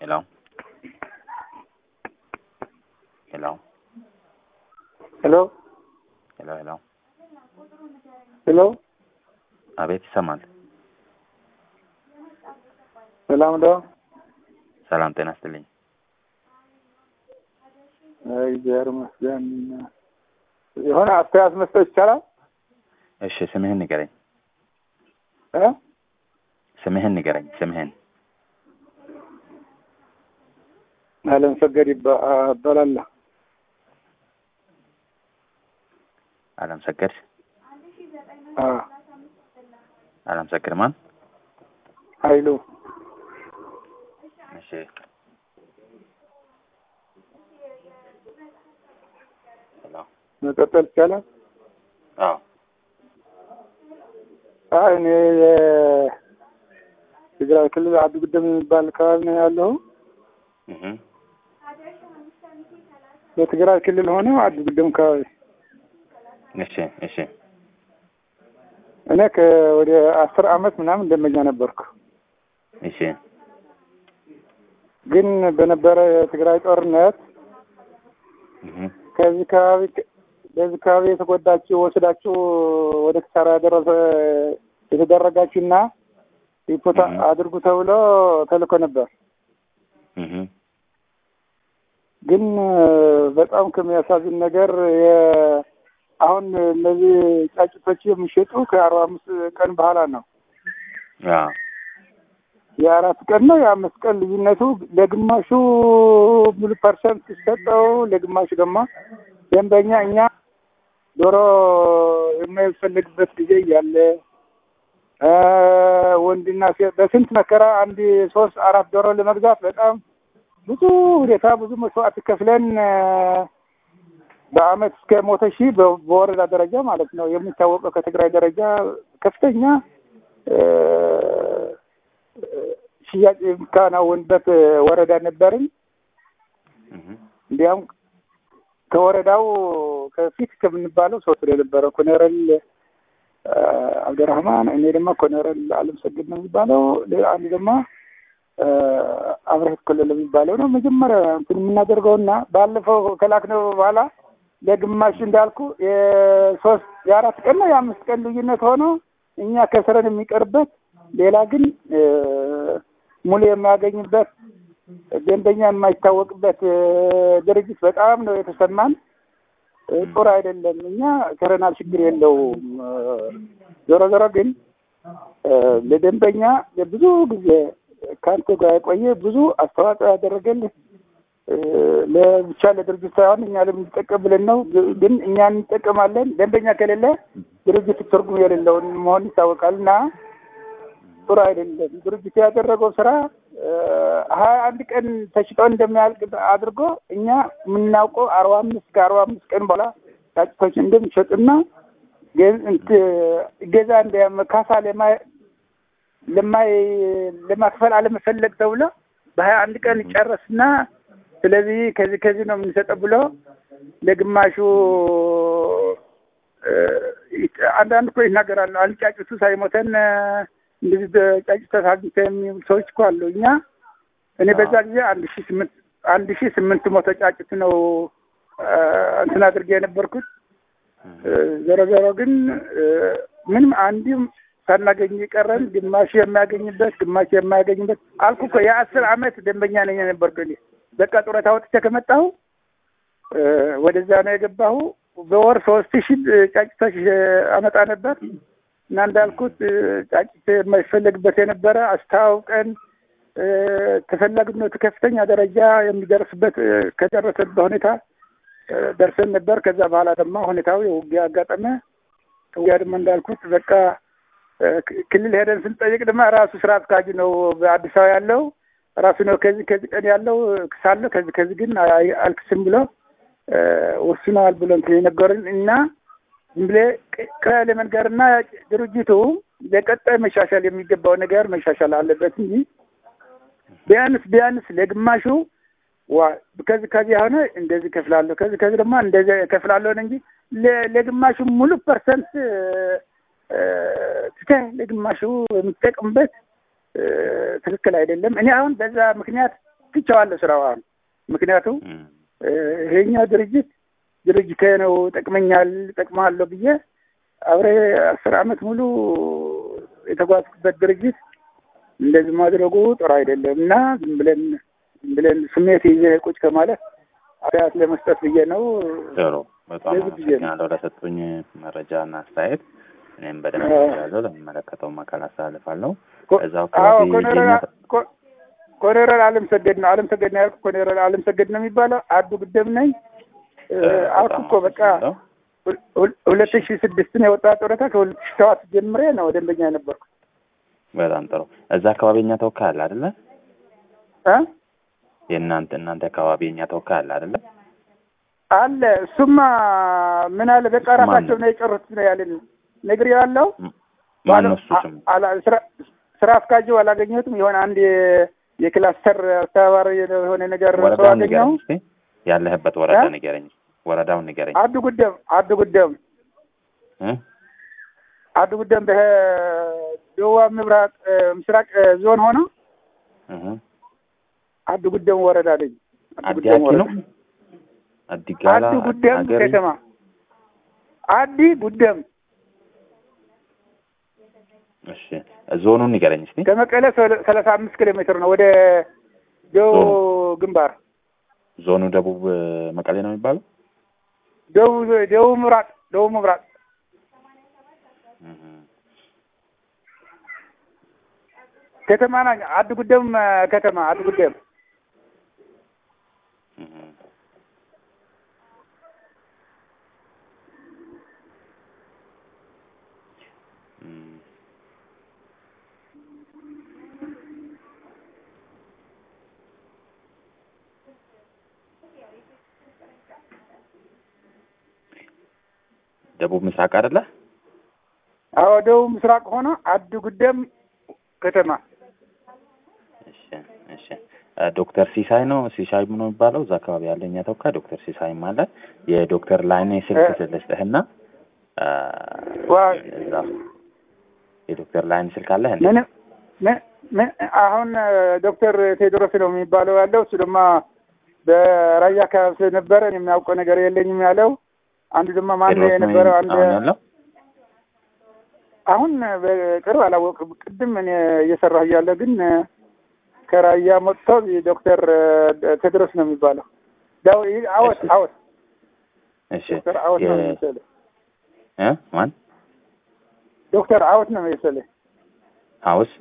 Hello? Hello? ሄሎ ሄሎ ሄሎ። ሄሎ አቤት ይሰማል። ሰላም ነው። ሰላም ጤና ይስጥልኝ። አይ እግዚአብሔር ይመስገን። የሆነ አስተያየት መስጠት ይቻላል? እሺ ስምህን ንገረኝ። እ ስምህን ንገረኝ። ስምህን አለም ሰገድ ይባ- እባላለሁ። አለም ሰገድ አ አለም ሰገድ ማን? ኃይሉ እሺ ሄሎ። መቀጠል ይቻላል? አዎ አይ እኔ የትግራይ ክልል አዲ ጉደም የሚባል አካባቢ ነው ያለው። እህ በትግራይ ክልል ሆነ አዲ ጉደም አካባቢ እሺ እሺ እኔ ከወደ አስር አመት ምናምን ደንበኛ ነበርኩ። እሺ ግን በነበረ የትግራይ ጦርነት እህ ከዚህ አካባቢ በዚህ አካባቢ የተጎዳችሁ ወስዳችሁ ወደ ኪሳራ ያደረሰ የተደረጋችሁና ሪፖርት እህ። አድርጉ ተብሎ ተልኮ ነበር። እህ ግን በጣም ከሚያሳዝን ነገር የ- አሁን እነዚህ ጫጭቶች የሚሸጡ ከአርባ አምስት ቀን በኋላ ነው። አዎ የአራት ቀን ነው የአምስት ቀን ልዩነቱ ለግማሹ ሙሉ ፐርሰንት ሲሰጠው፣ ለግማሹ ደግሞ ደንበኛ እኛ ዶሮ የማይፈልግበት ጊዜ እያለ እ ወንድና ሴት በስንት መከራ አንድ ሶስት አራት ዶሮ ለመግዛት በጣም ብዙ ሁኔታ ብዙ መስዋዕት ከፍለን እ በአመት እስከ ሞተ ሺህ በ- በወረዳ ደረጃ ማለት ነው የሚታወቀው ከትግራይ ደረጃ ከፍተኛ እ ሽያጭ የሚከናወንበት ወረዳ ነበርን። እህ እንዲያም ከወረዳው ከፊት ከምንባለው ሰው ስለነበረ ኮሎኔል እ አብደራህማን እኔ ደግሞ ኮሎኔል አለም ሰግድ ነው የሚባለው። ሌላ አንድ ደግሞ እ አብረህት ኮሎኔል የሚባለው ነው። መጀመሪያ እንትን የምናደርገውና ባለፈው ከላክነው በኋላ ለግማሽ እንዳልኩ የሶስት የአራት ቀን ነው የአምስት ቀን ልዩነት ሆኖ እኛ ከስረን የሚቀርበት ሌላ ግን እ ሙሉ የሚያገኝበት ደንበኛ የማይታወቅበት እ ድርጅት በጣም ነው የተሰማን። እ ጥሩ አይደለም። እኛ ከረናል ችግር የለውም። እ ዞሮ ዞሮ ግን እ ለደንበኛ ለብዙ ጊዜ ከአንተ ጋር የቆየ ብዙ አስተዋጽኦ ያደረገልህ እ ለብቻ ለድርጅት ሳይሆን እኛ ለምንጠቀም ብለን ነው። ግን እኛ እንጠቀማለን። ደንበኛ ከሌለ ድርጅት ትርጉም የሌለውን መሆን ይታወቃል እና ጥሩ አይደለም። ድርጅቱ ያደረገው ስራ ሀያ አንድ ቀን ተሽጦ እንደሚያልቅ አድርጎ እኛ የምናውቀው አርባ አምስት ከአርባ አምስት ቀን በኋላ ጫጭቶች እንደሚሸጡና ገ- እንት- እገዛ እንደ ካሳ ለማ- ለማይ ለማክፈል አለመፈለግ ተብሎ በሀያ አንድ ቀን ጨረስና ስለዚህ ከዚህ ከዚህ ነው የምንሰጠው ብሎ ለግማሹ እ አንዳንድ እኮ ይናገራሉ። አንድ ጫጩቱ ሳይሞተን እ እንደዚህ ጫጩት አግኝተ የሚሉ ሰዎች እኮ አሉ። እኛ እኔ በዛ ጊዜ አንድ ሺ ስምንት አንድ ሺ ስምንት መቶ ጫጩት ነው እ እንትን አድርጌ የነበርኩት። እ ዞሮ ዞሮ ግን እ ምንም አንድም ሳናገኝ የቀረን ግማሽ የሚያገኝበት ግማሽ የማያገኝበት አልኩ እኮ የአስር አመት ደንበኛ ነኝ የነበርኩ እኔ በቃ ጡረታ ወጥቼ ከመጣሁ እ ወደዛ ነው የገባሁ። በወር ሶስት ሺህ ጫጭቶች አመጣ ነበር እና እንዳልኩት እ ጫጭት የማይፈለግበት የነበረ አስተዋውቀን እ ተፈላጊነቱ ከፍተኛ ደረጃ የሚደርስበት እ ከደረሰበት ሁኔታ እ ደርሰን ነበር። ከዛ በኋላ ደግሞ ሁኔታው የውጊያ አጋጠመ። ውጊያ ደግሞ እንዳልኩት በቃ እ ክ- ክልል ሄደን ስንጠይቅ ደግሞ ራሱ ስራ አስኪያጁ ነው በአዲስ አበባ ያለው ራሱ ነው ከዚህ ከዚህ ቀን ያለው ክሳለሁ ከዚህ ከዚህ ግን አይ- አልክስም ብሎ እ ወስነዋል ብሎ እንትን የነገሩን እና ዝም ብለህ ቅ- ቀለል መንገርና ድርጅቱ ለቀጣይ መሻሻል የሚገባው ነገር መሻሻል አለበት እንጂ ቢያንስ ቢያንስ ለግማሹ ዋ ከዚህ ከዚህ የሆነ እንደዚህ ከፍላለሁ ከዚህ ከዚህ ደግሞ እንደዚህ ከፍላለሁ እንጂ ለ- ለግማሹ ሙሉ ፐርሰንት እ ትተህ ለግማሹ የምትጠቅምበት እ ትክክል አይደለም። እኔ አሁን በዛ ምክንያት ትቼዋለሁ ስራዋን። ምክንያቱም እም፣ ይሄኛው ድርጅት ድርጅቴ ነው ጠቅመኛል ጠቅማለሁ ብዬ አብሬ አስር አመት ሙሉ የተጓዝኩበት ድርጅት እንደዚህ ማድረጉ ጥሩ አይደለም እና ዝም ብለን ዝም ብለን ስሜት ይዘ ቁጭ ከማለት አስተያየት ለመስጠት ብዬ ነው። ጥሩ በጣም ለዚህ ብዬ ነው። አመሰግናለሁ ለሰጡኝ መረጃ እና አስተያየት። እኔም በደንብ አዎ። ያለው ለሚመለከተውም አካል አስተላልፋለሁ። ኮ- እዛው አዎ አካባቢ ኮሎኔል የኛ- ኮ- ኮሎኔል አለም ሰገድ ነው። አለም ሰገድ ነው ያልኩ። ኮሎኔል አለም ሰገድ ነው የሚባለው። አዱ ግደም ነኝ እ፣ አልኩ እኮ በቃ አመሰግናለሁ። ሁል- ሁል- ሁለት ሺህ ስድስትን የወጣ ጡረታ ከሁለት ሺህ ሰባት ጀምሬ ነው ደንበኛ የነበርኩ በጣም ጥሩ። እዛ አካባቢ የኛ ተወካይ አለ አይደለ? እ የእናንተ እናንተ አካባቢ የኛ ተወካይ አለ አይደለ? አለ እሱማ ምን አለ በቃ ማን ራሳቸው ነው? ነው የጨሩት ነው ያለን ነግር ያለው ማን ነው እሱ ስሙ? ስራ አስካጁ አላገኘሁትም። የሆነ አንድ የ- የክላስተር አስተባባሪ የሆነ ነገር ሰው ወረዳውን አገኘሁ። ንገረኝ እስኪ። ያለህበት ወረዳ እ? ንገረኝ። ወረዳውን ንገረኝ። አዱ ጉደም አዱ ጉደም እ? አዱ ጉደም በደቡብ ምብራቅ እ፣ ምስራቅ እ፣ ዞን ሆኖ እህ አዱ ጉደም ወረዳ ነኝ። አዱ አዲ ጉደም አኪ ነው? ወረዳ አዲ ጋላ አዲ ጉደም አገሪ? ከተማ አዲ ጉደም እሺ ዞኑን ንገረኝ እስኪ። ከመቀለ ሰ- ሰላሳ አምስት ኪሎ ሜትር ነው ወደ ደቡብ ግንባር ዞኑ ደቡብ እ፣ መቀሌ ነው የሚባለው? ደቡብ ደቡብ ምብራቅ ደቡብ ምብራቅ እህ ከተማ ና አዲ ጉደም እ፣ ከተማ አዲ ጉደም እህ እም ደቡብ ምስራቅ አይደለ? አዎ ደቡብ ምስራቅ ሆኖ አዲ ጉደም ከተማ እሺ እሺ እ፣ ዶክተር ሲሳይ ነው ሲሳይ ነው የሚባለው እዛ አካባቢ ያለ እኛ ተወካይ ዶክተር ሲሳይም አለ። የዶክተር ላይኔ ስልክ እ። ልስጥህና እ፣ ዋ እዛ የዶክተር ላይኔ ስልክ አለህ እንዴ? ምን ምን ምን አሁን እ፣ ዶክተር ቴዎድሮስ ነው የሚባለው ያለው እሱ ድማ በራያ አካባቢ ስለነበረ እኔ የሚያውቀው ነገር የለኝም ያለው አንዱ ድማ ማን ቴዎድሮስ ነው የነበረው አንድ አሁን ያለው? አሁን በቅርብ አላወቅም። ቅድም እኔ እየሰራሁ እያለ ግን እ፣ ከራያ መጥቶ ዶክተር እ፣ ቴዎድሮስ ነው የሚባለው ዳው አወት እሺ። አወት እሺ ዶክተር አወት ነው የ- መሰለኝ እ ማን ዶክተር አወት ነው መሰለኝ ሀውስ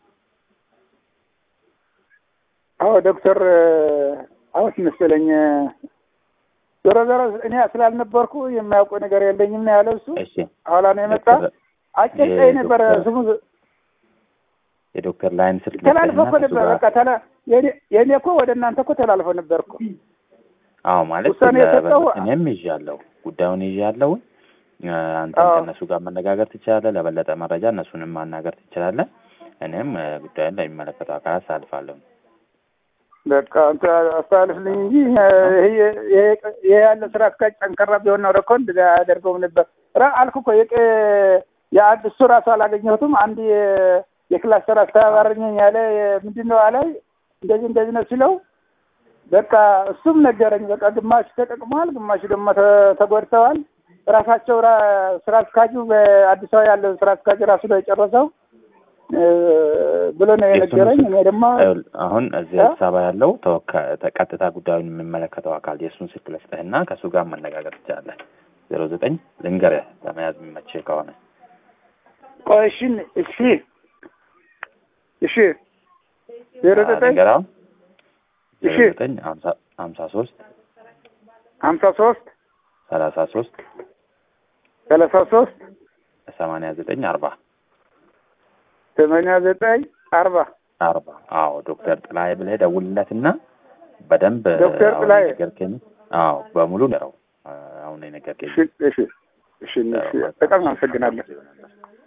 አዎ ዶክተር አወት መሰለኝ። ዞሮ ዞሮ እኔ ስላልነበርኩ የሚያውቀው ነገር የለኝም ነው ያለው እሱ። እሺ ኋላ ነው የመጣ ዶክተር- አጨቀኝ ነበረ የዶክተር- ስሙ የዶክተር ላይን ስልክ ተላልፎ እኮ ልስጥህና ከእሱ ነበር። ጋር- በቃ ተላ የኔ- የኔ እኮ ወደ እናንተ እኮ ተላልፎ ነበር እኮ አዎ ማለት ውሳኔ ለ- የሰጠው- እኔም ይዣለሁ ጉዳዩን ይዣለሁ። እ፣ አንተም አዎ። ከእነሱ ጋር መነጋገር ትችላለህ። ለበለጠ መረጃ እነሱንም ማናገር ትችላለህ። እኔም እ፣ ጉዳዩን ለሚመለከተው አካላት አሳልፋለሁ። በቃ አንተ አስተላልፍልኝ እንጂ ይሄ ይሄ- ይሄ ያለ ስራ አስኪያጅ ጠንከራ ቢሆን ነው እኮ እንደዚያ አያደርገውም ነበር። ራ አልኩ እኮ የቀ- የአንድ እሱ ራሱ አላገኘሁትም። አንድ የ- የክላስተር አስተባባሪ ነኝ ያለ ምንድን ነው አላይ እንደዚህ እንደዚህ ነው ሲለው በቃ እሱም ነገረኝ። በቃ ግማሽ ተጠቅመዋል፣ ግማሽ ደግሞ ተ- ተጎድተዋል። ራሳቸው ራ- ስራ አስኪያጁ በአዲስ አበባ ያለው ስራ አስኪያጅ ራሱ ነው የጨረሰው እ፣ ብሎ ነው የነገረኝ። እኔ ደግሞ ይኸውልህ፣ አሁን እዚህ እ? አዲስ አበባ ያለው ተወካይ ቀጥታ ጉዳዩን የሚመለከተው አካል የእሱን ስልክ ልስጥህና ከእሱ ጋር መነጋገር ትችላለህ። ዜሮ ዘጠኝ ልንገርህ ለመያዝ የሚመችህ ከሆነ ቆይ እሺ እሺ እሺ ዜሮ ዘጠኝ ልንገርህ አሁን ዜሮ እሺ ዘጠኝ ሀምሳ ሀምሳ ሶስት ሀምሳ ሶስት ሰላሳ ሶስት ሰላሳ ሶስት ሰማንያ ዘጠኝ አርባ ሰማንያ ዘጠኝ አርባ አርባ አዎ ዶክተር ጥላዬ ብለህ ደውልለትና በደንብ ዶክተር አሁን ጥላዬ። የነገርከኝ አዎ በሙሉ ነው አሁን የነገርከኝ እሺ እሺ እሺ እሺ በጣም አመሰግናለሁ።